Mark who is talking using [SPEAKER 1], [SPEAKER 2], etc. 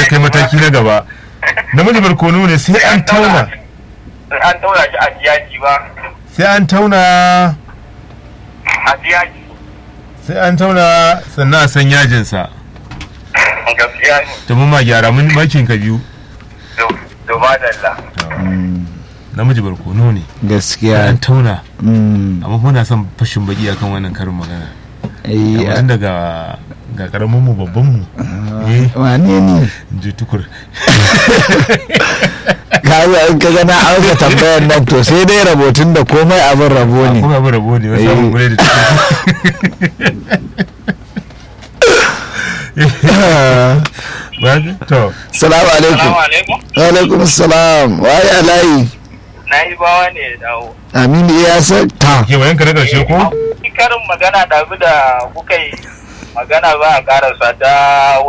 [SPEAKER 1] kai mataki na gaba namiji barkono ne sai an tauna
[SPEAKER 2] an tauna shi a jiyaji ba
[SPEAKER 1] sai an tauna
[SPEAKER 2] a jiyaji
[SPEAKER 1] sai an tauna sannan a san yajinsa
[SPEAKER 2] gaskiya ne
[SPEAKER 1] ta mun ma gyara mun makin ka biyu
[SPEAKER 2] doma dalla
[SPEAKER 1] namiji barkono ne sai
[SPEAKER 3] gaskiya
[SPEAKER 1] an tauna
[SPEAKER 3] Mm.
[SPEAKER 1] amma muna son fashin baki akan wannan karin magana
[SPEAKER 3] Eh,
[SPEAKER 1] amma tun daga ga karamin mu babban mu eh
[SPEAKER 3] wane ne
[SPEAKER 1] in ji tukur
[SPEAKER 3] kaga in ka gana auka tambayar nan to sai dai rabotun da komai abin rabo ne
[SPEAKER 1] kuma abu rabo ne wasu
[SPEAKER 3] Eh.
[SPEAKER 1] abin gure da tukur ba to
[SPEAKER 3] salamu alaikum
[SPEAKER 2] salamu alaikum
[SPEAKER 3] wa alaikum salam waye alayi
[SPEAKER 2] na yi bawa ne ya dawo
[SPEAKER 3] aminu ya san ta
[SPEAKER 1] ke wayanka na karshe ko
[SPEAKER 2] karin magana da da kuka yi magana ba a karasa ta